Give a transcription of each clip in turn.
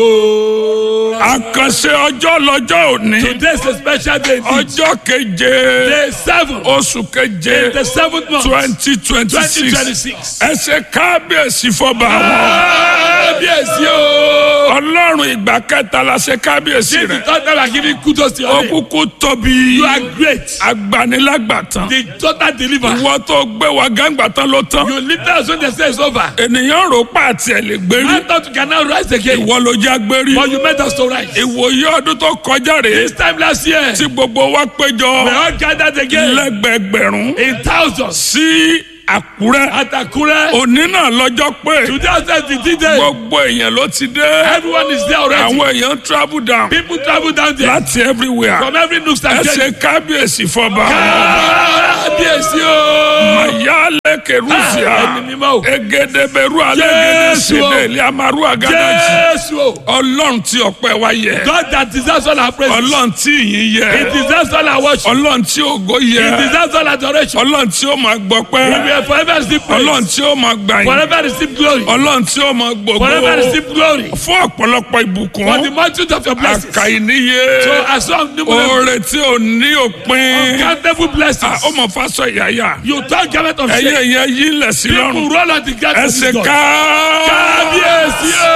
àkànṣe ọjọ́ lọ́jọ́ òní Today is a special day. indeed. ọjọ́ keje Day seven. oṣù keje The seventh month. twenty twenty Twenty six twenty six. ẹ ṣe kábíyèsí fọba àwọn Kábíyèsí o. ọlọ́run ìgbà kẹta la ṣe kábíyèsí This is rẹ the third time I give you kudos to ó your name. kúkú tóbi You are great. agbanilágbàtàn The total deliver. ìwọ tó gbé wa gángbatán ló tán You lift us when the say is over. ènìyàn rò pa àti ẹ̀ lè gbérí I thought you can now rise again. ìwọ ló já gbérí But you made us to rise. ìwòye ọdún tó kọjá rèé This time last year, tí gbogbo wa péjọ we all gathered again lẹ́gbẹ̀gbẹ̀rún in thousands sí àkúrẹ́ at Akure. òní náà lọ́jọ́ pé Today was the D-Day. gbogbo èèyàn ló ti dé Everyone is there already. àwọn èèyàn travel down People travel down there láti everywhere from every nook ẹ and ṣe cranny. kábíyèsí fọba Kábíyèsí o. mayale kerusia Ẹni mímọ́ o. egedeberu alegede Jésù o. sede liamaru agadaji Jésù o. ọlọ́run tí ọpẹ́ wa yẹ God that deserves all our praise. ọlọ́run tí ìyìn He yẹ deserves all our worship. ọlọ́run tí ògo He yẹ deserves all adoration. ọlọ́run tí ó máa He gbọpẹ́ will forever receive ọlọ́run praise. tí ó máa gbàyìn Forever receive glory. ọlọ́run tí ó máa gbogbo Forever receive glory. fún ọ̀pọ̀lọpọ̀ For the ìbùkún multitude of your blessings. àkàìníye So as long numerous oore tí ò ní òpin uncountable Ah, blessings. ó mọ fásọ ìyáyà You turn garment of ẹyẹ shame. yẹn yí lẹ̀ sí People lọ́rùn roll on the ground to ẹsẹ̀ this God. ká Kábíyèsí o.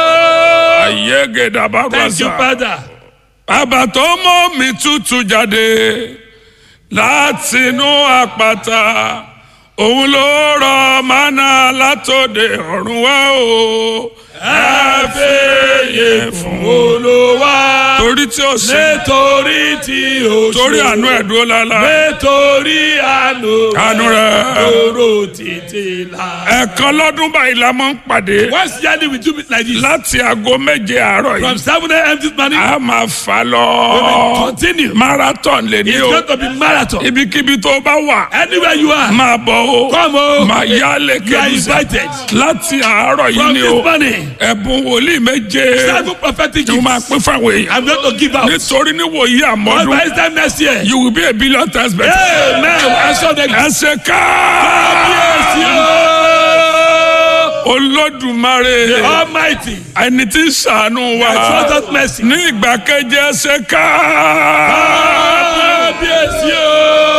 ayé gèdàbà Thank you, gbàsà Father. bàbá tó mọ́ mi tútù jáde látinú àpáta òun ló rọ mánà látòde ọ̀run wá o ẹ fẹ́yẹ fún Olúwa. torí tí ó ṣe Nítorí tí o ṣe. torí àánú ẹ̀ dúró lálá Nítorí àánú. Àánú rẹ̀. Dúró títí la. ẹ̀ẹ̀kan lọ́dún báyìí la máa ń pàdé Once yearly we do it like this. láti aago méje àárọ̀ From yìí seven a.m. this morning. a máa fà We will lọ continue. marathon lè ní It's o going to be marathon. ibikíbi tó bá wà Anywhere you are. máa bọ̀ o Come o. máa yá lè You are kéde invited. láti àárọ̀ yìí From ni this o morning. ẹ̀bùn wòlíì méje Seven prophetic ni mo máa gifts. pín fáwọn èèyàn I'm going to give out. nítorí níwòyí But by àmọ́dún this time next year. you will be a billion times better. Amen. I saw the ẹsẹ̀ ká Kábíyèsí o. olódùmarè Almighty. ẹni tí ń ṣàánú wa I show that mercy. ní ìgbà keje ẹsẹ̀ ká. Kábíyèsí o.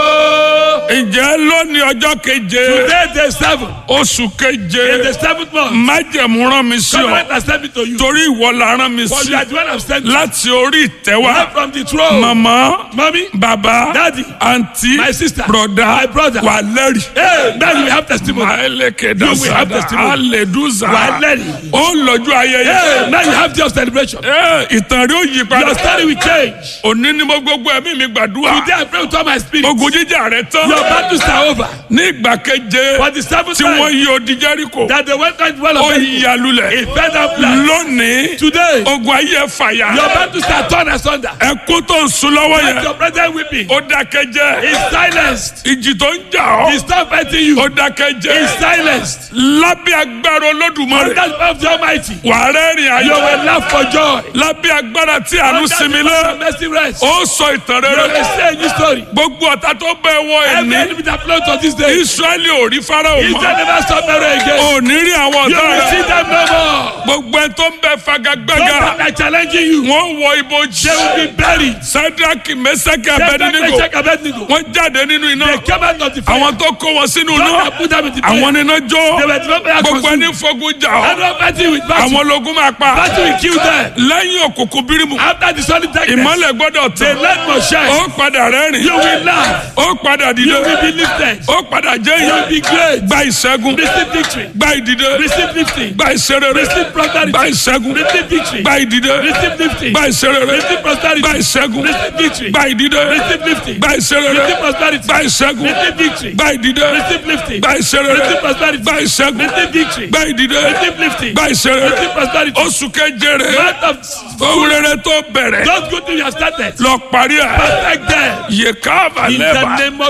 ǹjẹ́ lónìí ọjọ́ keje Today the seven. oṣù In keje the seventh month. májẹ̀mú rán mi sí ọ Government has sent me to you. torí ìwọ la rán mi For sí you are the one I've sent. láti orí ìtẹ́wá Right from the throne. màmá Mommy. bàbá Daddy. àǹtí My sister. broda My brother. wà lẹ́rìí. Hey, now you have testimony. Maeleke You will have dasada testimony. aleduza Wà á lẹ́rìí. ó lọ́jọ́ ayẹyẹ. Hey, now you have your celebration. Ẹ, ìtàn rí ó yí Your padà. story will change. Òní ni mo gbogbo ẹ̀mí mi gbàdúrà. Today I pray with all my spirit. Ogun jíjà rẹ tán. Your battles are over. Ní ìgbà keje For the seventh tí wọ́n time yí odi Jẹ́ríkò. that they went on the well Ó of yí alulẹ̀. It fell down flat. Lónìí Today, ogun ayé fàyà. your battles are torn asunder. Ẹkún tó ń sun lọ́wọ́ And yẹn. your present weeping Ó dákẹ́jẹ́. is silenced. Ìjì tó ń jà He's ọ́. not fighting you. Ó Is dákẹ́jẹ́. silenced. Lábẹ́ agbára Under Olódùmarè. the power of the Almighty, Wàá rẹ́rìn you ayọ̀. will laugh for joy. Lábẹ́ agbára tí àánú Under the sinmi power lé. of mercy rest. ó sọ ìtàn You will rere say a new story. gbogbo ọ̀tá tó bẹ́ẹ̀ wọ Every ẹ̀ní enemy that flows to this day, israẹli ò rí farao Israel mọ́ never stop marrying again. ò ní rí àwọn You ọ̀tá will see rẹ̀ them no more. gbogbo ẹ tó ń bẹ Those fagagbága that are challenging you, wọ́n wọ ibojì they will be buried. sadraki mesaki Shadrach, abedinigo Meshach, Abednego. wọ́n jáde nínú iná They came out of the fire. àwọn tó kó wọn sínú Those iná that put them in the àwọn fire. níná jó They were the fire gbogbo consumed. ẹni fogun jà ọ́ And one fighting with battle. àwọn ológun máa pa Battle will kill them. lẹ́yìn òkùnkùn bírímù After the solid darkness, ìmọ́lẹ̀ gbọ́dọ̀ the tán light must shine. ó padà rẹ́rìn You will laugh. ó padà You dìde will be lifted. ó padà jẹ́ You will ìyá be great. gba ìṣẹ́gun Receive victory. gba ìdìde Receive lifting. gba ìṣerere Receive prosperity. gba ìṣẹ́gun Receive victory. gba ìdìde Receive lifting. gba ìṣerere Receive prosperity. gba ìṣẹ́gun Receive victory. gba ìdìde Receive lifting. gba ìṣerere Receive prosperity. gba ìṣẹ́gun Receive victory. gba ìdìde Receive lifting. gba ìṣerere Receive prosperity. gba ìṣẹ́gun Receive victory. gba ìdìde Receive lifting. gba ìṣerere Receive prosperity. oṣù keje rẹ Month of ohun rere tó bẹ̀rẹ̀ Those good things you have started. lọ parí ẹ̀ Perfect them. yèká In the àbálẹ́bà name of Jesus.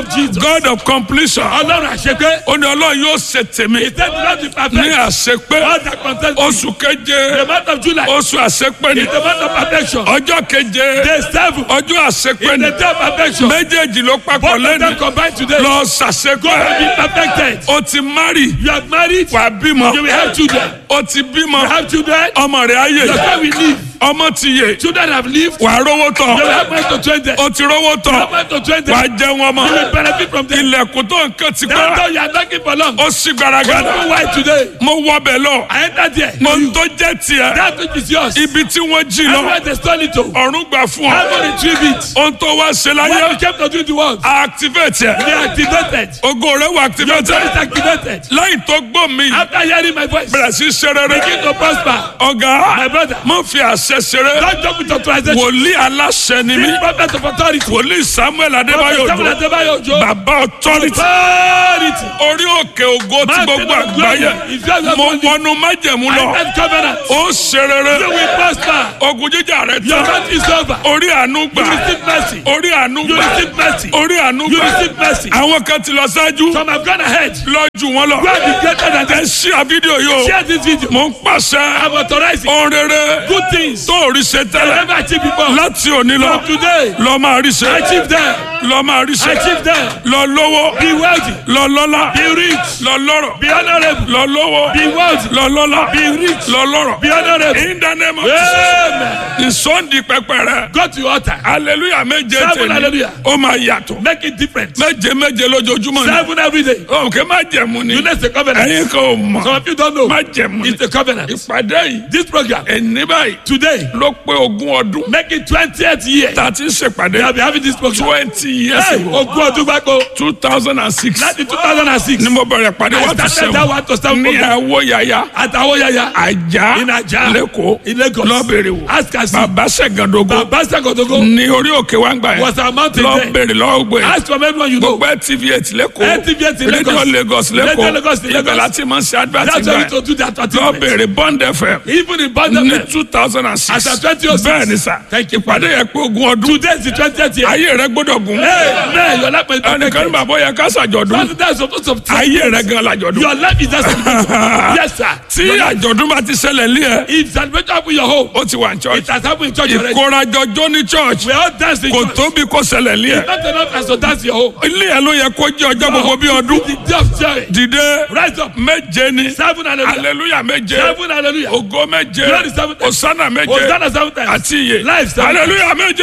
God of completion Ọlọ́run àṣepé. ó ní ọlọ́run yóò ṣe tèmi He said not to ní perfect. àṣepé All that concerns me. oṣù keje The month of July oṣù àṣepé ni is the month of perfection. ọjọ́ keje Day seven ọjọ́ àṣepé is ni the day of perfection. méjèèjì ló papọ̀ Both of lẹ́nu them combined today. lọ God ṣàṣepé will be perfected. o ti mari You have married. wà bímọ You will have children. o ti bímọ You have children. ọmọ rẹ̀ ayé Your child will live. ọmọ ti yè Children have lived. wà rówó You will tán have money to train them. o ti rówó You tán have money to train them. wà jẹun ọmọ You will benefit from them. ilẹ̀kùn tó nǹkan ti That's pẹ́ how you are knocking for long. ó sì gbaragada That's why today mo wọ bẹ̀ lọ I entered here. mo ń tó jẹ́ tiẹ̀ That which is yours. ibi tí wọ́n jí lọ Everywhere they stole it to. ọ̀run gbà fún ọ How to retrieve it. ohun tó wá ṣe What láyé you came to do in the world. activate ẹ They activated. ògo rẹ̀ wà Your activate God is activated. lẹ́yìn tó gbọ́ mi After hearing my voice. bẹ̀rẹ̀ sí ṣe rere Begin to prosper. ọ̀gá My brother. má fi àṣẹ ṣeré Don't jump with authorization. wòlíì aláṣẹ ni mí Be prophet of authority. wòlíì samuel adébáyò Prophet Samuel òjò Adebayo Ojo. bàbá authority Authority. orí òkè ògo tí Mountain gbogbo of glory. àgbáyé If you have mo not wọnú májẹ̀mú I lọ said covenant. ó ṣe You rere will prosper. ogun jíjà rẹ Your tán country is over. orí àánú You gbà receive mercy. orí àánú You gbà receive mercy. orí àánú You gbà receive mercy. àwọn kan ti lọ ṣáájú Some have gone ahead. lọ́jú wọn lọ God be greater than ẹ them. ṣí à fídíò yìí o Share this video. mo ń pàṣẹ I'm authorizing ohun rere good things. tó ò rí ṣe I tẹ́lẹ̀ never achieved before. láti òní lọ From today, lọ máa rí ṣe achieve them. lọ máa rí ṣe Achieve them. lọ lówó Be wealthy. lọ lọ́lá Be rich. lọ lọ́rọ̀ Be honorable. lọ lówó Be wealthy. lọ lọ́lá Be rich. lọ lọ́rọ̀ Be honorable. in the name of Jesus Amen. ìsọ̀ndì pẹpẹ rẹ Go to your altar. hallelujah méje Seven tèmi hallelujah. ó máa yàtọ̀ Make it different. méje méje lójoojúmọ́ ni Seven every day. òkè má jẹ̀mú ni You know it's a covenant. ẹ̀yin kan ò mọ̀ Some of you don't know. má jẹ̀mú ni It's a covenant. ìpàdé yìí This program ẹni báyìí today ló pé ogún ọdún make it twentieth year. tá a ti ń ṣèpàdé We have been having this program. twenty years Hey, ago ogún ọdún gbáko two thousand and six láti two thousand and six. ni mo bẹ̀rẹ̀ pàdé I one to started that seven one to seven ní program. àwọ̀ yàyà Àtàwọn yàyà. àjà In Ajah. lẹ́kọ̀ọ́ In Lagos. lọ́bẹ̀rẹ̀ wò Ask us. bàbá sẹ̀gàndógó Bàbá Sàkótógó ní orí òkè wa ń gbà yẹn was our mountain there. lọ́bẹ̀rẹ̀ lọ́gbẹ̀ Ask from everyone you know. gbogbo tv eight lẹ́kọ̀ọ́ NTV8 in Lagos. rédíò Lagos Radio Lagos in lẹ́kọ̀ọ́ Lagos. ibẹ̀ láti máa ń ṣe advert That's why we gbà to do that advertisement. lọ́bẹ̀rẹ̀ bond fm Even in ní Bangladesh. two thousand and six As at 2006. bẹ́ẹ̀ ni sà Thank you, ìpàdé yẹn pé ogún ọdún Today is the twentieth year. ayé rẹ gbọ́dọ̀ gùn Hey, man, your life is ẹnìkan ní bàbá yẹ ká ṣàjọ̀dún That's supposed to ayé rẹ gan làjọ̀dún Your life is just Yes, sir. tí àjọ̀dún bá ti ṣẹlẹ̀ lé ẹ If celebration happen in your home, ó ti wà ní church it has happened in church already. ìkórajọjọ́ ní church We all dance in kò church. tóbi kó ṣẹlẹ̀ lé ẹ Not enough as to dance in your home. ilé ẹ ló yẹ kó jẹ́ ọjọ́ gbogbo bí ọdún The day of joy. dìde Rise up. méje ni Seven hallelujah. hallelujah méje Seven hallelujah. ògo méje Glory seven times. osana méje Hosanna seven times. àti iye Life seven hallelujah méje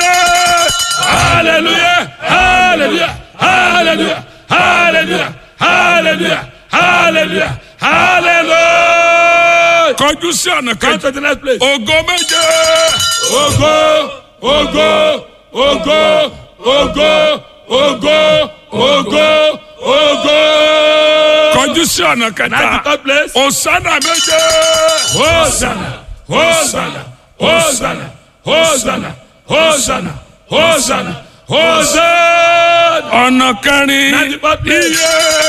Hallelujah. Hallelujah. Hallelujah. Hallelujah. Hallelujah. Hallelujah. Hallelujah. kọjú sí ọ̀nà Come kejì to the next place. ògo méje Ogo, ogo, ogo, ogo, ogo, ogo, ogo. kọjú sí ọ̀nà Now the kẹta third place. osana méje Hosanna, Hosanna, Hosanna, Hosanna, Hosanna, Hosanna, Hosanna. ọ̀nà kẹrin Now the fourth place.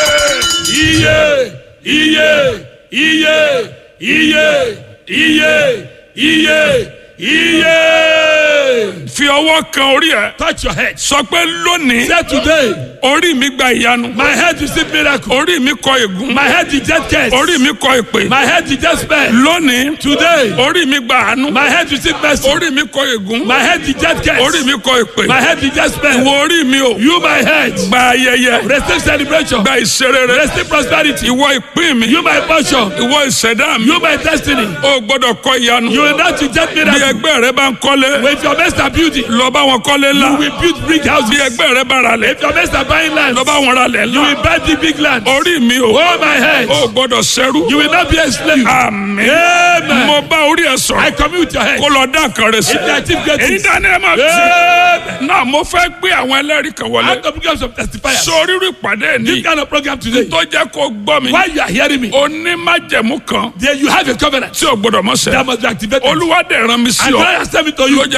iye Iye, iye, iye, iye, iye, iye, iye. fi ọwọ́ kan orí ẹ Touch your head. sọ pé lónìí Say today, orí mi gba ìyanu my head receive miracle. orí mi kọ ègún My head reject curse. orí mi kọ èpè My head reject spell. lónìí Today, orí mi gba àánú my head receive mercy. orí mi kọ ègún My head reject curse. orí mi kọ èpè My head reject spell. ìwọ orí mi o You my head. gba ayẹyẹ Receive celebration. gba ìṣerere Receive prosperity. ìwọ ìpín mi You my portion. ìwọ ìṣẹ̀dá mi You my destiny. o gbọ́dọ̀ kọ ìyanu You will not reject bí miracle. ẹgbẹ́ rẹ bá ń kọ́lé If your mates are building, lọ bá wọn kọ́lé ńlá you will build big bí houses. ẹgbẹ́ rẹ bá ra lẹ̀ If your mates are buying land, lọ bá wọn ra lẹ̀ you ńlá will buy the big land. orí mi o Oh my head. o gbọ́dọ̀ ṣẹ́rú You will not be a slave. àmín Amen. mo bá orí ẹ I sọ̀rọ̀ commune with your head. kó lọ dá nǹkan rẹ sí If you achieve great èyí things. dání ẹ máa ti Amen. náà mo fẹ́ gbé àwọn ẹlẹ́rìí kan wọlé I'm going to become some testifiers. sórí rí ìpàdé This ní kind of program today. tó jẹ́ kó gbọ́ mi Why you are hearing me? onímájẹ̀mú kan There you have a covenant tí o gbọ́dọ̀ mọ́ that sẹ́ must be activated. olúwa dẹ̀ rán mi sí And ọ God has sent me to ló you jẹ́ kó gbọ́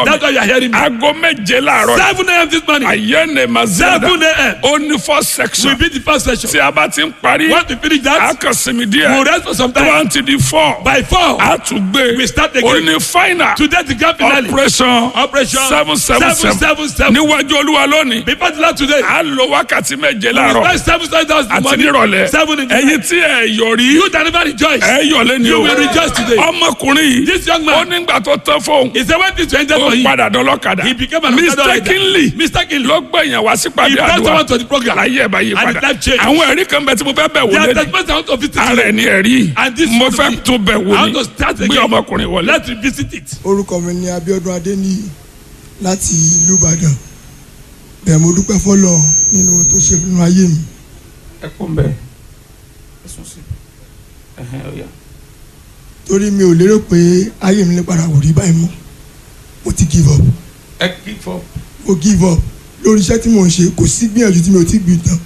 gbọ́ That's why mi you are hearing me. aago méje láàárọ̀ yìí. Seven a.m. this morning. ayé ne ma zada Seven a.m. ó ní four section We beat the first session. tí a bá ti ń parí Once we finish a that, kàn sinmi we'll díẹ̀ rest for some time. twenty di four By four, a tún gbé We start ó again. ní final today the grand finale. operation Operation seven seven seven seven seven. níwájú olúwa lónìí Before the last today. a lo wákàtí méje We láàárọ̀ spend seven seven thousand àti money. nírọ̀lẹ́ Seven in the ẹ̀yin night. tí ẹ yọrí You that never rejoice. ẹ yọlé ni You o will rejoice today. ọmọkùnrin yìí This young ó man. nígbà tó tán fóun He said when this to enter ó for him. padà dọlọ́kadà He became an ambassador like that. mistakenly Mistakenly. ló gbẹ̀yìn wá sí He pàdé brought àdúrà someone to the program. láyé ẹ̀ bá yí And padà his life changed. àwọn ẹ̀rí kan bẹ tí mo fẹ́ bẹ̀ wò There are lé testimonies I want to visit ara today. ẹ̀ ní ẹ̀rí And this mo will fẹ́ be- tún bẹ̀ wò I want ni to start gbé again. ọmọkùnrin wọlé. Let's revisit it. orúkọ mi ni Abíọ́dún Adéníyì láti ìlú Ìbàdàn bẹ́ẹ̀ mo dúpẹ́ fọ́lọ́ nínú tó ṣe nínú ayé mi ẹ kún bẹ́ẹ̀ ẹ sùn sí ẹ̀hẹ́n ọ̀yà. torí mi ò lérò pé ayé mi lè padà wò rí báyìí mọ́ mo ti give up ẹ kí fọ. mo give up lórí iṣẹ́ tí mò ń ṣe kò sí gbìyànjú tí mi ò ti gbìn tán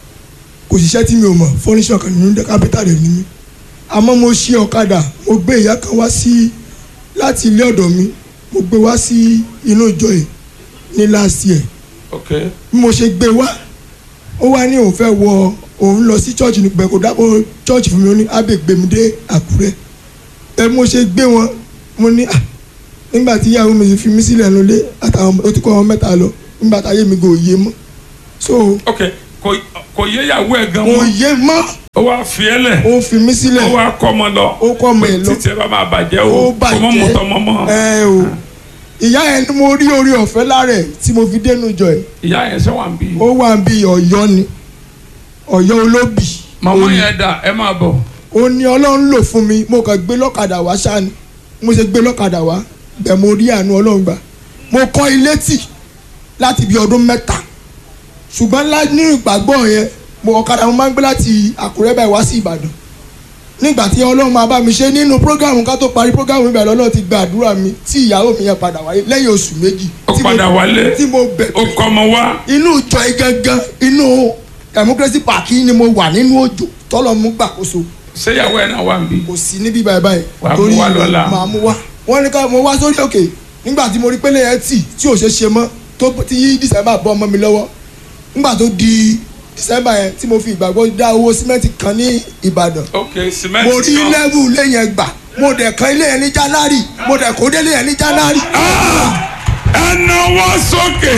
kò sí iṣẹ́ tí mi ò mọ̀ fọ́níṣọ̀ kan nínú kápẹ́tà rẹ̀ ní mi àmọ́ mo ṣe ọ̀kadà mo gbé ìyá kan wá sí láti ilé ọ̀dọ̀ mi mo gbé wá sí inú ìjọ yìí ní last year ok bí mo ṣe gbé wá ó wá ní òun fẹ́ wọ òun lọ sí church ní pẹ̀kọ́ dápọ̀ church fún mi ó ní ábẹ́ gbé mi dé àkúrẹ́ ẹ mo ṣe gbé wọn mo ní à nígbà tí ìyàwó mi fi mí sílẹ̀ nulẹ̀ àtàwọn ó ti kọ́ wọn mẹ́ta lọ nígbà táyé mi kò yé mọ́ so ok kò kò yé ìyàwó ẹ̀ gan kò mọ́ yé mọ́ ó wá fi ẹ́ lẹ̀ ó fi mí sílẹ̀ ó wá kọ́ ọmọ lọ ó kọ́ ọmọ ẹ̀ lọ títí ẹ bá máa bàjẹ́ ó o kò mọ́ mọ́tọ́ mọ́ mọ́ bàjẹ́ ẹ o ìyá yẹn ni mo rí orí ọ̀fẹ́ lára ẹ̀ tí mo fi dénú jọ ẹ̀ ìyá yẹn ṣe wà ń bí. ó wà bí ọ̀yọ́ ni ọ̀yọ́ olóbì màmá yẹn dà ẹ máa bọ̀. ó ní ọlọ́run lò fún mi mo kàn gbé lọ́kadà wá ṣáni mo ṣe gbé lọ́kadà wá bẹ́ẹ̀ mo rí àánú ọlọ́run gbà mo kọ́ ilé tì láti bí ọdún mẹ́ta ṣùgbọ́n lá ní ìgbàgbọ́ yẹn mo ọ̀kadà mo máa ń gbé láti àkúrẹ́ báyìí wá sí ìbàdàn nígbà tí ọlọ́run máa bá mi ṣe nínú prógámù ká tó parí prógámù mi bẹ̀rẹ̀ ọlọ́run ti gba àdúrà mi tí ìyàwó mi yẹn padà wáyé lẹ́yìn oṣù méjì ó tí mo- padà wálé tí mo bẹ̀ ó kọ́ ọmọ wá. inú ìjọ yìí gangan inú democracy park yìí ni mo wà nínú òjò tọ́lọ́ mú gbàkóso ṣé ìyàwó ẹ̀ náà wà ń bí. kò sí níbí báyìí báyìí Wàá mú wá lọ́la. màá mú wá wọ́n ní ká mo wá sórí òkè nígbà tí mo rí pélé yẹn tì tí ò ṣe ṣe mọ́ tó tí yí december bọ́ ọmọ mi lọ́wọ́ nígbà tó di december yẹn tí mo fi ìgbàgbọ́ dá owó símẹ́ǹtì kan ní ìbàdàn ok mo cement rí náà. lẹ́wù ilé yẹn gbà mo dẹ̀ kan ilé yẹn ní january mo dẹ̀ kó délé yẹn ní january. ẹ náwó sókè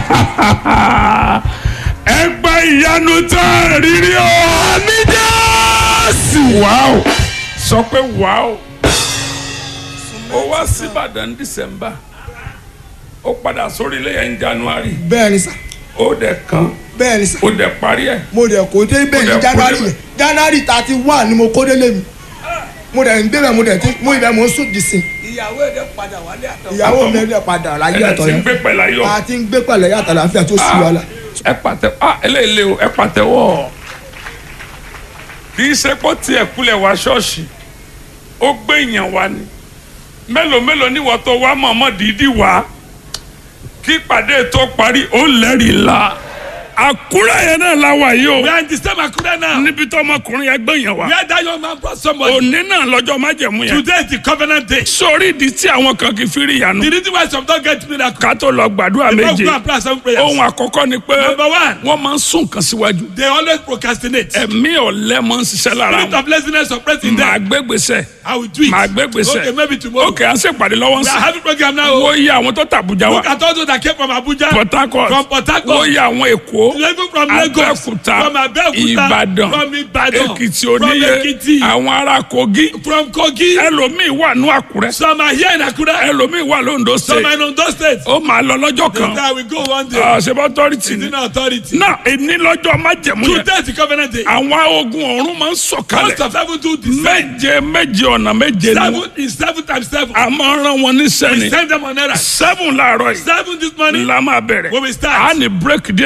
ẹ gba ìyanu tó rírí o. àmì jésù. wàá sọ pé wàá ó wá sí ìbàdàn dísẹ́mbà ó padà sórí ilé yẹn ní january bẹ́ẹ̀ ni sà ó dẹ̀ kan bẹ́ẹ̀ ni sà ó dẹ̀ parí ẹ̀. mo dẹ̀ kó dé bẹ́ẹ̀ Mo dẹ̀ ní kó january débẹ̀. yẹn january thirty one ni mo kó délé mi mo dẹ̀ ń débẹ̀ mo dẹ̀ ti mo ibẹ̀ mo ń sùn dìsìn ìyàwó ẹ̀ dẹ̀ padà wálé àtọ̀. ìyàwó mi ẹ̀ padà láyé ẹ̀ àtọ̀ ti ń yẹn gbé pẹ̀lú ayọ̀. a ti ń gbé pẹ̀lẹ́ yàtọ̀ láfíà tó sì wàhálà. ẹ pàtẹ ah eléyìí o ẹ pàtẹ́wọ́ kì í ṣe pé tiẹ̀ kulẹ̀ wá ṣọ́ọ̀ṣì ó gbé èèyàn wá ni mélòó mélòó níwọ̀ tó wá mọ̀ọ́mọ́ dídí wá kí ìpàdé tó parí ó lẹ́rìí la àkúrẹ́ yẹn náà la wà yìí we o are in the same akure now. níbi tó ọmọkùnrin yẹn gbé yẹn wá where that young man brought somebody. òní náà lọ́jọ́ májẹ̀mú yẹn today is the covenant day. sórí ìdí tí àwọn kan kì í fi rí ìyanu the reason why some don get miracle. ká tó lọ gbàdúrà they don méje go and pray seven prayers. ohun àkọ́kọ́ ni pé number one wọ́n máa ń sún nǹkan síwájú they always procrastinate. ẹ̀mí ọ̀lẹ́ máa ń ṣiṣẹ́ lára spirit wọn of laziness suppress in màá them. gbégbèsè I will do it. màá gbégbèsè okay maybe tomorrow. ok à ń ṣèpàdé lọ́wọ́ ń we are sìn having program now. wo iye àwọn tó tàbújá wa look at all those that came from Abuja. Port Harcourt from Port Harcourt. wo iye àwọn èkó even from Lagos. Abẹ́òkúta from Abeokuta. Ìbàdàn from Ibadan. Èkìtì from oníye Ekiti. àwọn ará Kogi from Kogi. ẹlòmíì wà ní Àkúrẹ́ some are here in Akure. ẹlòmíì wà lóńdó some state are in Ondo state. ó máa lọ lọ́jọ́ they kan say I will go one day. ṣèbọ̀ authority it's ni in authority. náà èní lọ́jọ́ májẹ̀mú yẹn today is the covenant day. àwọn ogun ọ̀run máa ń most sọ̀kalẹ̀ of heaven do the same. méje méje ọ̀nà méje ni seven is seven times seven. a máa rán wọn níṣẹ́ we ni send them on errand. seven láàárọ̀ yìí seven this morning. la máa bẹ̀rẹ̀ When we start. a ní break díẹ̀ have a láàrin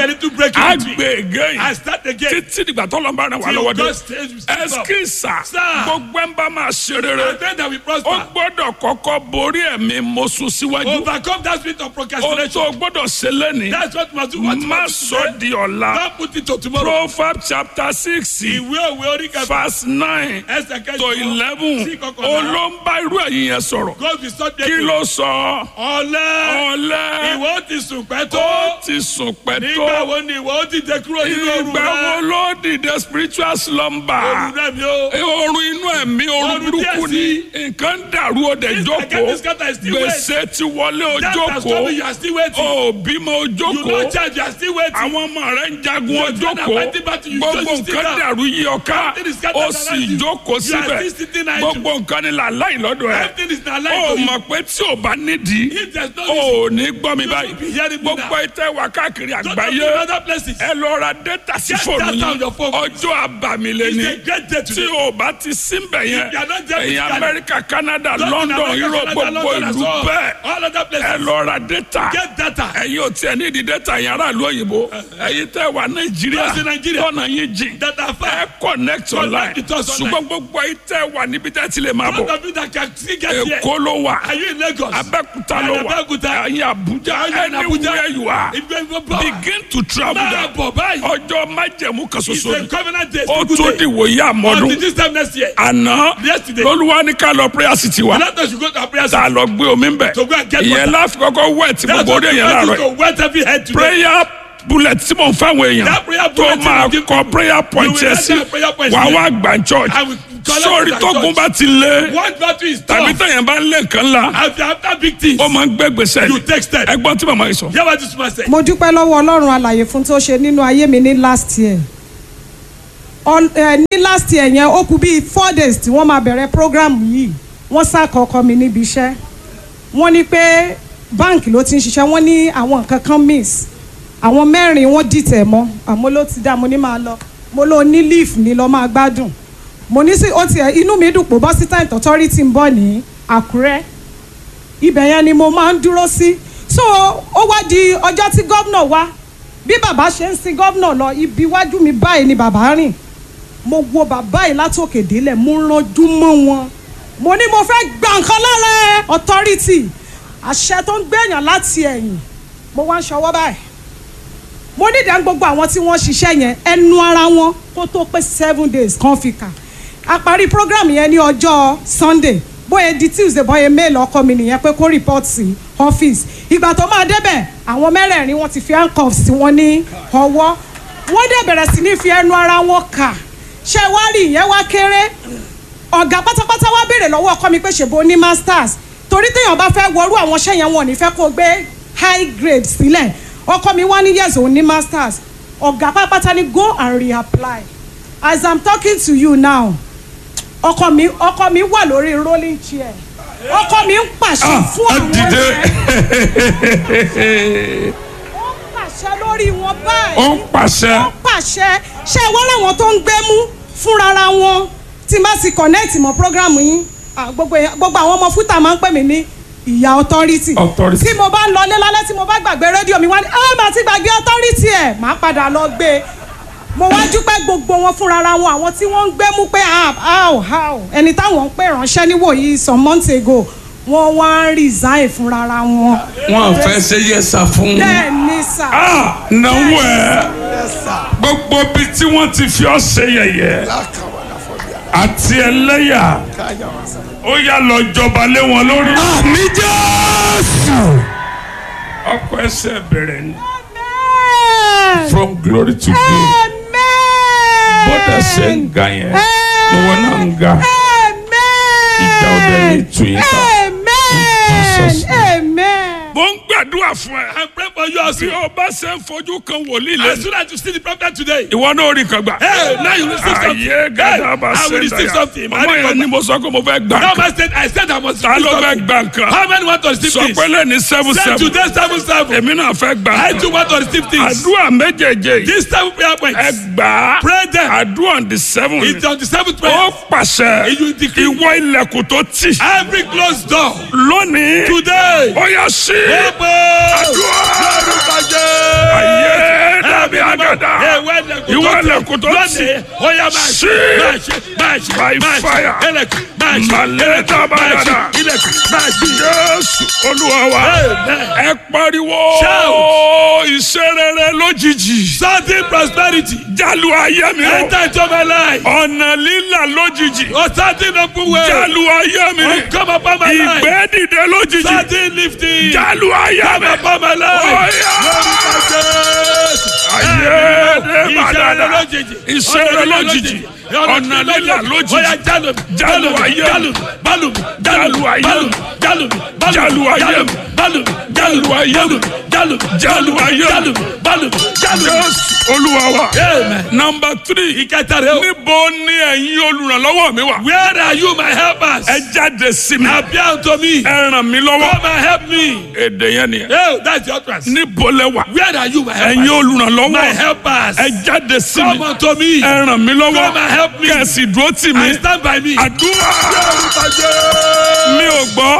a little break a in between. gbé again I start again. títí dìgbà tó lọ́n bá rìn wá Till lọ́wọ́ dé God says we stop. ẹskísà Sir. gbogbo ẹ̀ ń bá máa ṣe rere And then that we ó prosper. gbọ́dọ̀ kọ́kọ́ borí ẹ̀mí mo sún síwájú Overcome that spirit of ó tó procrastination. gbọ́dọ̀ ṣe lẹ́ni That's what must do. What má must sọ do di ọ̀la Don't put it to tomorrow. proverbs chapter six Ìwé òwe orí kẹfà. verse nine Ẹsẹ̀ kẹjọ. to eleven Sí kọkànlá. olóńgbà irú ẹ̀yìn yẹn sọ̀rọ̀ God be so kí ló sọ Ọ̀lẹ́. ọ̀lẹ́ Ìwọ ó ti sùn pẹ́ tó. ó ti sùn pẹ́ Nígbà tó wo ni ìwọ ó ti dé kúrò nínú òru ìgbà wo rẹ? ló dìde spiritual slumber Òru rẹ mi o. oorun inú ẹ̀mí oorun Oorun burúkú díẹ̀ ni nǹkan dàrú òde This jókòó against this guy is still wait. gbèsè ti wọlé That has ojókòó told me you are still waiting. ó bímọ You ojókòó no charge, you are still waiting. àwọn ọmọ rẹ ń jagun Your children are ojókòó fighting battle, you gbogbo just sit nǹkan down. dàrú yí ọká Everything is scattered ó sì around you. jókòó You are síbẹ̀ still sitting idle. gbogbo nǹkan ni làláì lọ́dọ̀ ẹ̀ Everything is not ó like to you. mọ̀ pé tí ò bá nídìí If there's no ó reason, ní gbọ́ mi you báyìí will be hearing me gbogbo now. ìtẹ́ wà káàkiri Don't go àgbáyé to other places. ẹ lọ ra data sí Get fóònù data on yín your phone. ọjọ́ àbàmìlẹ̀ ni It's a great day tí today. o bá ti síbẹ̀ yẹn If you are not there ẹ̀yin physically, amẹ́ríkà canada Don't london in America, europe Canada, gbogbo London, ìlú and so on. bẹ́ẹ̀ All other ẹ places. lọ ra data Get data. ẹ̀yin ò tiẹ̀ ní ìdí data yẹn aráàlú òyìnbó ẹ̀yin tẹ́ wà nàìjíríà Those in Nigeria. tọ́nà yín jìn That are ẹ far. connect online with us online. ṣùgbọ́n gbogbo ẹ̀yin tẹ́ wà níbi tẹ́ ti lè máa Those bọ̀ of you that can still get here. èkó ló wà Are you in Lagos? abẹ́kúta And ló wà Abẹ́òkúta. ẹ̀yin àbújá Are you in Abuja? anywhere you are If you are power. begin to travel Máa down bọ̀ báyìí. ọjọ́ májẹ̀mú kan It's ṣoṣo a ni covenant day. ó It's a tó good di day. wòye àmọ́dún Until this time next year. àná Yesterday. lolúwa ní ká lọ prayer city wa Let us go to our prayer tá a lọ gbé omi ń bẹ̀ To go and get ìyẹn water. láfi kọ́kọ́ wẹ̀ tí That's gbogbo what orí we èèyàn want láàárọ̀ to wet every head today. prayer bullet tí mò ń fáwọn èèyàn That prayer tó bullet máa you give kọ prayer point will yẹn write sí that prayer point wà sí. wá gbà church I will collect sórí it at tógun church. bá ti lé One battle is tàbí tough. tẹ̀yàn bá ń lé nǹkan ńlá After after big things. ó máa ń gbé gbèsè You take step. ẹgbọ́n tí màmá yìí sọ. Hear what this man said. mo dúpẹ́ lọ́wọ́ ọlọ́run alàyè fún tó ṣe nínú ayé mi ní last year Ọl- ẹ, ní last year yẹn ó kù bíi four days tí wọ́n máa bẹ̀rẹ̀ program yìí wọ́n ṣàkọ́kọ́ mi níbi iṣẹ́ wọ́n ní pé báǹkì ló ti ń ṣiṣẹ́ wọ́n ní àwọn nǹkan kan miss àwọn mẹ́rin wọ́n dìtẹ̀ mọ́ àmọ́ ló ti dá mo ní máa lọ mo lọ ní leaf ní lọ máa gbádùn mo ní sí ó tiẹ̀ inú mi dùn pé bọ́ sí time authority ń bọ̀ ní àkúrẹ́ ibẹ̀ yẹn ni mo máa ń dúró sí so ó wá di ọjọ́ tí gómìnà wá bí bàbá ṣe ń sin gómìnà lọ ibi iwájú mi báyìí ni bàbá rìn mo wo bàbá yìí látòkè délẹ̀ mo rànjú mọ́ wọn mo ní mo fẹ́ gba nǹkan lára ẹ authority àṣẹ tó ń gbẹ̀yàn láti ẹ̀yìn mo wá ń ṣọwọ́ báyìí mo ní ìdá gbogbo àwọn tí wọ́n ṣiṣẹ́ yẹn ẹnu ara wọn kó tó pé seven days kan fi kà a parí program yẹn ní ọjọ́ sunday bóyá di tuesday bóyá mail ọkọ mi nìyẹn pé kó report sí office ìgbà tó máa débẹ̀ àwọn mẹ́rẹ̀ẹ̀rin wọn ti fi handcuffs sí wọn ní ọwọ́ wọ́n dẹ̀ bẹ̀rẹ̀ sí ní fi ẹnu ara wọn kà ṣé wá rí ìyẹn wá kéré ọ̀gá pátápátá wá béèrè lọ́wọ́ ọkọ mi pé ṣèbó ní masters torí téèyàn bá fẹ́ wọrú àwọn iṣẹ́ yẹn wọn ò ní fẹ́ kó gbé high grade sílẹ̀ ọkọ mi wá ní yes òun ní masters ọ̀gá pátápátá ní go and reapply as i'm talking to you now ọkọ mi ọkọ mi wà lórí rolling chair ọkọ mi ń pàṣẹ fún àwọn ọ̀rẹ́ ó ń pàṣẹ lórí wọn báyìí ó ń pàṣẹ ó pàṣẹ ṣé wọ́n láwọn tó ń gbé mú fúnrara wọn tí n bá ti connect mọ́ programu yín ah, gbogbo èèyàn- gbogbo àwọn ọmọ fúta máa ń pè mí ní ìyá authority Authority. tí mo bá ń lọlé lálẹ́ tí mo bá gbàgbé rédíò mi wá ní ẹ màá ti gbàgbé authority ẹ̀ máa padà lọ gbé e mo wá dúpẹ́ gbogbo wọn fúnrara wọn àwọn tí wọ́n ń gbé mú pé ah, how how ẹni táwọn ń pè ránṣẹ́ níwòyí some months ago wọ́n wá ń resign fúnrara wọn wọn fẹ́ ṣe yẹsà fún bẹ́ẹ̀ ni sà. ah náwó ẹ gbogbo bí tí wọ́n ti fi ọ́ ṣe yẹ̀yẹ́ àti ẹlẹ́yà ó yá lọ jọba lé wọn lórí. àmì jésù. ọkọ ẹsẹ̀ bẹ̀rẹ̀ ni Amen. from glory to glory Amen. bọ́dà ṣe ń ga yẹn ni wọ́n náà ń ga Amen. ìjà ọdẹ ní ìtú yín ká. Jesus' Amen. Amen. mo ń gbàdúrà fún ẹ. I pray for you also. bí o bá ṣe ń fojú kan wòlíì As lẹ́nu soon as you see the prophet today. ìwọ náà rí kan gbà. Hey, now you receive something. ayé gàdá bá Hey, I will ṣe receive something. dáyà ọmọ yẹn ni mo sọ pé mo fẹ́ gbà Now kan. my said, I said I must ta receive ló fẹ́ something. gbà kan. How many want to receive sọ this? pé lẹ́ni seven Say seven today seven seven. èmi náà fẹ́ gbà I kan. too want to receive things. àdúrà méjèèjì yìí These seven prayer ẹ points. gbà á Pray them. àdúrà on the seven It's on the seventh ó prayer. pàṣẹ You decree. ìwọ ilẹ̀kùn tó tì Every closed door. lónìí Today. ó yá sí Open. àdúrà Lórúkọ Jésù. ayé dábàá bí agada ìwọ ẹlẹ́kùn tó ti sí by fire maleta bagada jésù olúwa wa ẹ pariwo ìṣerere lójijì Sudden prosperity. jalu ayé mi o Enter into my life. ọ̀nà lílà lójijì Oh, sudden open way. jalu ayé mi Oh, come upon my life. ìgbẹ́ dìde lójijì Sudden lifting. jalu ayé Come mi upon my life. Oya. Lórúkọ Jésù. ayé dé Ìṣẹ̀lẹ̀ bagada lójijì. ìṣẹ̀lẹ̀ lójijì ọ̀nà lílà lójijì Oya jálù mi. Jálù ayé. Jálù mi. Bálù mi. Jálù ayé. Bálù mi. Jálù mi. Jálù ayé. Bálù mi. Jálù ayé. Jálù mi. Jálù mi. Jálù ayé. Jálù mi. Bálù mi. Jálù mi. jésù olúwa wa Amen. nọmba three Ìkẹta rẹ̀ o. níbo ni ẹ̀yin olùrànlọ́wọ́ mi wà Where are you my helpers? ẹ jáde sí mi Appear unto me. ẹ ràn mí lọ́wọ́ Come and help me. èdè yẹn nìyẹn Oh, that's your trust. níbo lẹ wà Where are you my ẹ̀yin helpers? olùrànlọ́wọ́ My helpers. ẹ jáde sí Come mi unto me. ẹ ràn mí lọ́wọ́ Come and help me. kẹ̀sì dúró tì mí And stand by me. àdúrà Lórúkọ Jésù. mi ò gbọ́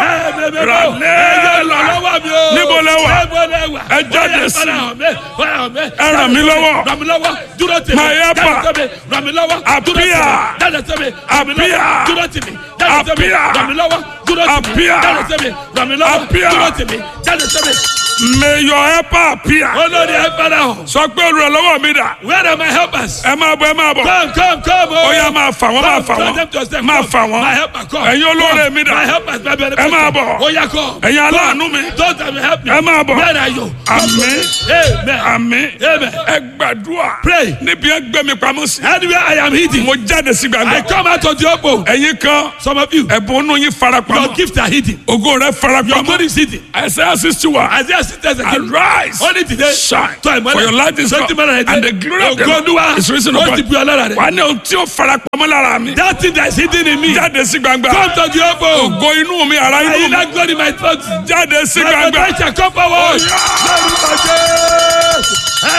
ràlẹ́ẹ̀lá níbo lẹ wà Ẹ jáde sí mi. ẹ ràn mí lọ́wọ́. ràn mí lọ́wọ́ dúró tì mí My helper. jáde sí mi ràn mí lọ́wọ́ dúró tì mí Appear. jáde sí mi ràn mí lọ́wọ́ Appear. dúró tì mí jáde sí mi Appear. ràn mí lọ́wọ́ dúró tì mí Appear. jáde sí mi ràn mí lọ́wọ́ Appear. dúró tì mí jáde sí mi. may your helper appear olórí ẹ fara hàn sọ pé olùrànlọ́wọ́ mi dà where are my helpers. ẹ máa bọ̀ ẹ máa bọ̀ come come come o. ó yá máa fà wọ́n máa fà Come, come to wọ́n yourself. máa Come. fà wọ́n My helper, come. ẹ̀yin olóore Come. mi dà My helpers, my benefactor. Ẹ máa bọ̀. Ó yá, come. Ẹ̀yin Come. aláàánú mi. Don't tell me help me. Ẹ máa bọ̀. Where are you? Àmín. Amen. àmín Amen. ẹ gbàdúrà Pray. níbi ẹ gbé mi pamọ́ sí Anywhere I am hidden, mo jáde sí I gbàgbọ́ come out of the open. ẹ̀yin kan Some of you, ẹ̀bùn inú yín your farapamọ́ gifts are hidden. ògo rẹ Your farapamọ́ glory is hidden. Isaiah sixty one Isaiah sisters again. arise Only today. shine Tó àìmọ́lẹ̀. for your light is Sọ́tí come mọ́lẹ̀ rẹ̀ and the glory of the Ògo Olúwa. Lord is risen Ó upon ti bu ọlọ́ra rẹ̀. wà ní ohun tí ó farapamọ́ lára mi That thing that is hidden in me. jáde sí gbangba Come to the open. ògo inú mi ara I inú hear mi that glory in my throat. jáde sí My gbangba potential come forward. Lórúkọ Jésù.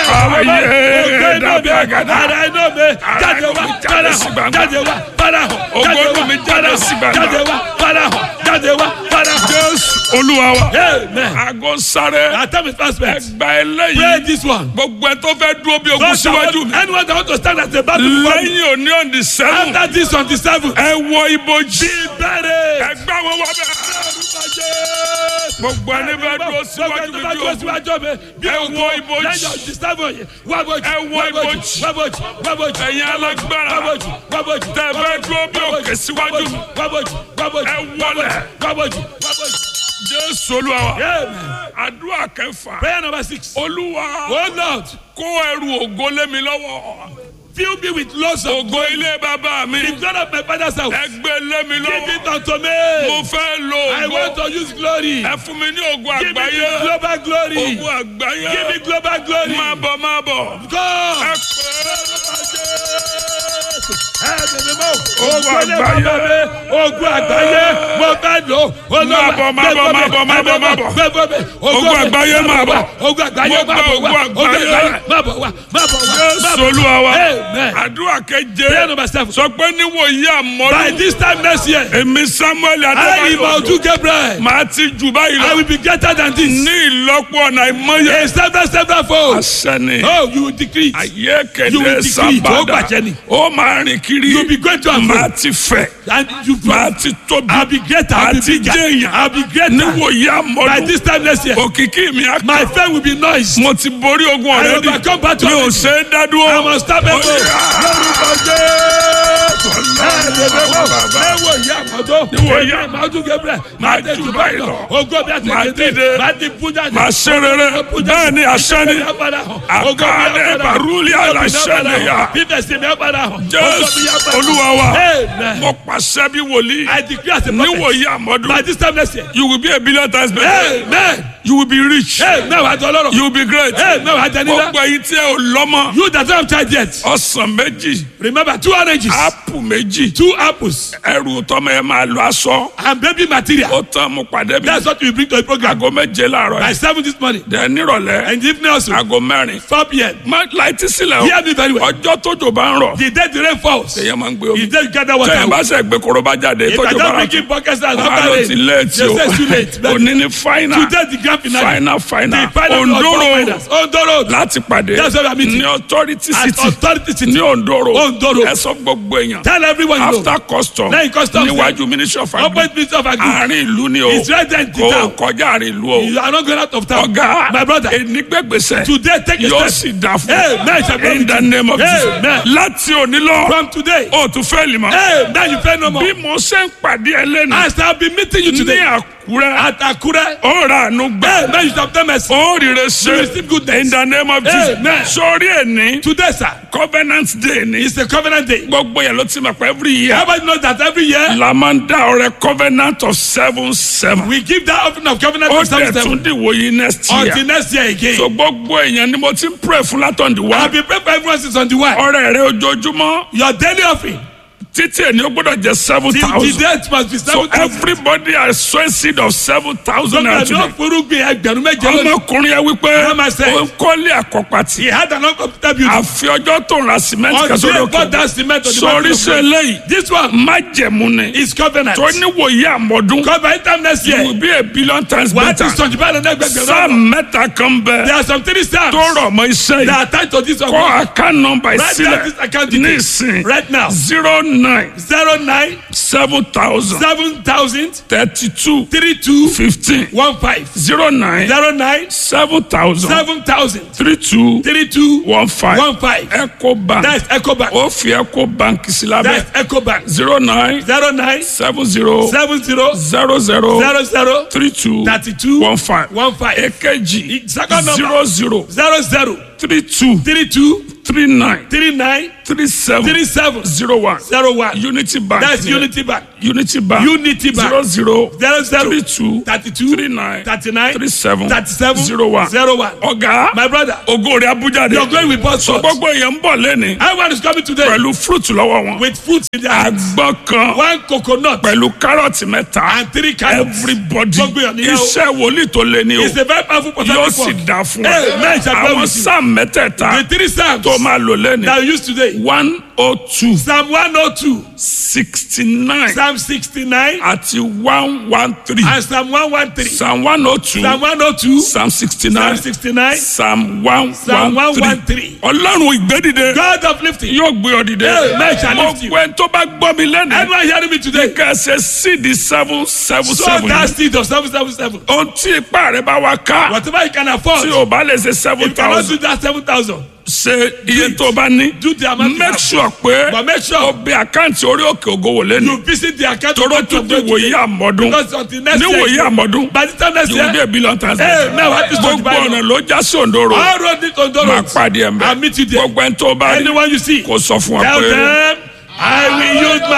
Ayé dàbí àgàdà. Ara iná mi jáde wá Jáde padà sí hàn gbangba. jáde wá padà hàn Ògo jáde inú wá mi jáde padà sí hàn gbangba. jáde wá padà hàn jáde wá padà hàn. jésù olúwa wa Amen. aago sáré Our time is fast spent. ẹgbà Pray eléyìí this one. gbogbo ẹ tó fẹ́ dúró bí ogun Those that síwájú want- mi Anyone that want to stand as a battle before me. lẹ́yìn òní òní sẹ́wọ̀n After this on the seventh. ẹ wọ ibojì Bẹ̀rẹ̀. ẹgbà wọn wọ bẹ́ẹ̀ gbogbo ẹni fẹ́ dúró síwájú mi bí ogun Ẹ wọ ibojì. Ẹ wọ ibojì. Ẹ̀yin alágbára. Tẹ́ ẹ fẹ́ dúró bí òkè síwájú mi. Ẹ wọlẹ̀. jésù olúwa wa àdúrà kẹfà Prayer number six. olúwa Oh Lord, kó ẹrù ògo lé mi lọ́wọ́ fill me with lots of ògo ilé bàbá mi the glory of my father's house. ẹgbẹ́ lé mi Give lọ́wọ́ it unto mo me. fẹ́ lo I ògo want to use glory. ẹ fún mi ní ògo Give me àgbáyé the global glory. ògo àgbáyé Give me global glory. máa bọ̀ máa bọ̀ God. ẹ pẹ́ ogun àgbáyé ogun àgbáyé mo fẹ́ lò Máa bọ̀, máa bọ̀, máa bọ̀, máa bọ̀, máa bọ̀. Ogun àgbáyé máa bọ̀. ogun àgbáyé Mo máa gba bọ̀ wá ogun ogun àgbáyé. àgbáyé máa bọ̀ wá máa bọ̀ wá máa jésù bọ̀ olúwa wa Amen. àdúrà keje prayer number seven sọ pé níwòyí by àmọ́dún this time next year èmi samuel I adébáyọ̀ Imaudu Gabriel màá ti jù báyìí I lọ will be greater than this ní ìlọ́pọ̀ ọ̀nà ìmọ̀ye a seven seven fold àṣẹni oh you will decrease ayé You will kéde decree, tó sábàdà gbàjẹ́ ni. ó máa rìn kiri you will be great to màá am ti fẹ̀ and you màá ti tóbi I will be greater I will be Àti bigger jẹ́yàn. I will be greater níwòyí by àmọ́dún this time next year òkìkí mi á my fame will be noise. mo ti borí ogun I ọ̀rẹ́dì overcome battle mi ò already. ṣe é dádúró I must stop it. Ó yá. Lórúkọ Jésù. Ẹ̀ẹ́dẹ̀gbẹ̀wò ìyá àmọ́tó. Níwò ìyá. Èmi Imaudu Gabriel. Máa Máa tẹ̀ jù jù báyìí báyìí lọ. lọ. Ògo bí a ti Máa kéde. dìde. Máa di pújà. màá ṣe rere bẹ́ẹ̀ ni àṣẹ ni Àkàlẹ̀ bàrúlì àlàṣẹ ya. Bíbẹ̀ sí mi á padà hàn. Ògo mi jésù á padà hàn. olúwa wa Amen. mo pàṣẹ bí wòlíì I decree as a prophet. níwòyí àmọ́dún By this time next year. you will be a billion times better Amen. you will be rich Amen. Wàá jọ lọ́rọ̀. you will be great Amen. Wàá jẹ nílá. gbogbo ẹ̀yin tí ẹ ò lọ́mọ You that don't have child yet. ọsàn méjì Remember two oranges. ápù méjì Two apples. ẹrù tọmọ ẹ máa lọ aṣọ And baby material. ó tán mo pàdé bí That's what we bring to the program. aago méje láàárọ̀ By yìí seven this morning. dẹ̀ nírọ̀lẹ́ And the evening also. aago mẹ́rin Four p.m. má láìtí sílẹ̀ Hear me very o well. ọjọ́ tójò bá ń rọ̀ The day the rain falls. èèyàn máa ń gbé The omi day you gather water. tẹ̀yìn bá sẹ̀ gbé korobá jáde If I tójò bá don't rọ̀ bring in buckets and wọ́n á after lọ rain. ti léètì They o say it's too late. But òní ní fáínà today the grand finale. final final The final ondoro finals. Ondo Road. láti pàdé That's where we are meeting. ní authority At city authority city. ní ondoro Ondoro. ẹ sọ gbogbo èèyàn Tell everyone you know. after custom Lẹ́yìn customs, níwájú ministry of agri Opposite minister of agri. àárín ìlú ni o It's right there in the kò town. kọjá àárín ìlú o You are not going out of town. ọ̀gá My brother. enigbẹgbẹsẹ Today take a yóò step. sì dà fún Amen. Shall be in the name of Jesus Amen. láti òní lọ From today. o tún fẹ́ lè mọ́ Hey, now you pay no more. bí mo ṣe ń pàdé ẹ lẹ́nu As I have been meeting you ní today àkúrẹ́ at Akure. ó rà àánú gbà Hey, now you shall obtain mercy. ó rire You ṣe receive goodness. in the name of Jesus Amen. sórí ẹni Today, sir, covenant day ni is a covenant day. gbogbo yẹn ló ti mọ̀ pé every year Everybody knows that every year la máa ń dá ọrẹ covenant of seven seven we give that offering of covenant ó of seven dẹ̀ seven tún dìwò yìí next year until next year again. so gbogbo èèyàn ni mo ti ń pray fún látọ̀ǹdì wá I've been praying for everyone since on the way. ọrẹ rẹ ojoojúmọ́ Your daily offering títí èni ó gbọ́dọ̀ jẹ́ seven till the thousand death must be so seven thousand. everybody has sown seed of seven thousand naira Gbogbo àná today forúgbìn ẹgbẹ̀rún méje lónìí. ọmọkùnrin yẹn wípé Ẹ máa ṣe. ó ń kọ́lé àkọ́pàtì He had an uncomfortable beauty. àfi ọjọ́ tó ń ra cement Until kẹsàn-án he lókè bought that cement on the sórí back of sí the eléyìí This one májẹ̀mú ni is covenant. tó níwòye àmọ́dún Covenant time next you year. will be a billion times Wàá ti better sọ̀jù báyìí lọ́nà ẹgbẹ̀gbẹ̀rún. sáà mẹ́ta kan There bẹ are some three stars tó rọ̀ mọ́ iṣẹ́ that yìí are tied to this one. kọ́ account number Write down sílẹ̀ this account ní details ìsìn right now. zero nine zero nine seven thousand seven thousand thirty two three two fifteen one five zero nine zero nine seven thousand seven thousand three two three two one five one five. eco bank That's Ecobank. ó fi eco bank sí lábẹ́ That's Ecobank. zero nine zero nine seven zero seven zero zero zero zero zero three two thirty two one five one five èkejì Second number. zero zero zero zero three two three two three nine three nine three seven three seven zero one zero one. unity bank That's ni- Unity Bank. unity bank Unity Bank. zero zero zero zero three two thirty two three nine thirty nine three seven thirty seven zero one zero one. ọ̀gá My brother, ògo rẹ̀ abuja de you're going with both so swords. gbogbo èèyàn ń bọ̀ lẹ́ni Everyone is coming today pẹ̀lú fruit lọ́wọ́ wọn with fruit in their hands. àgbọn kan One coconut pẹ̀lú kárọ̀tì mẹ́ta and three carrots. everybody Gbogbo èèyàn níyàwó. iṣẹ́ wòlíì tó lé ní o It's a very powerful yóò prophetic sì word. dá fún Hey, man, ọ shall go àwọn with you. sáà mẹ́tẹ̀ẹ̀ta The three psalms tó máa lò lẹ́ni that we use today. one oh two Psalm one oh two, sixty nine Psalm sixty nine, àti one one three and Psalm one one three. psalm one oh two Psalm one oh two, psalm sixty Psalm nine sixty nine, psalm one Psalm one 113. three ọlọ́run ìgbédìde God of lifting. yóò gbé ọ dìde Hey, man shall lift you. gbogbo ẹni tó bá gbọ́ mi lẹ́nu Everyone hearing me today? kẹsẹ̀ sídi seven seven So seven that seed of seven seven seven. ohun tí ipá rẹ bá wá ká Whatever you can afford. tí o bá lè ṣe If seven you cannot thousand do that seven thousand, ṣe iye tó o bá ní do the amount you make have. sure pé But make sure o bẹ àkáǹtì orí òkè ògo wò lẹ́nu you visit the account toró of tún di God wòye today. àmọ́dún Because until next ní year, wòye àmọ́dún by the time next yóò bí year, a billion times Hey, now what is the gbogbo Bible? ọ̀nà ló já sí òǹdóró all road leads on the máa road. pàdé ẹ̀ I'll meet you mẹ́ there. gbogbo ẹni tó o bá rí Anyone you see, kó sọ fún wa tell pé. them, I will use my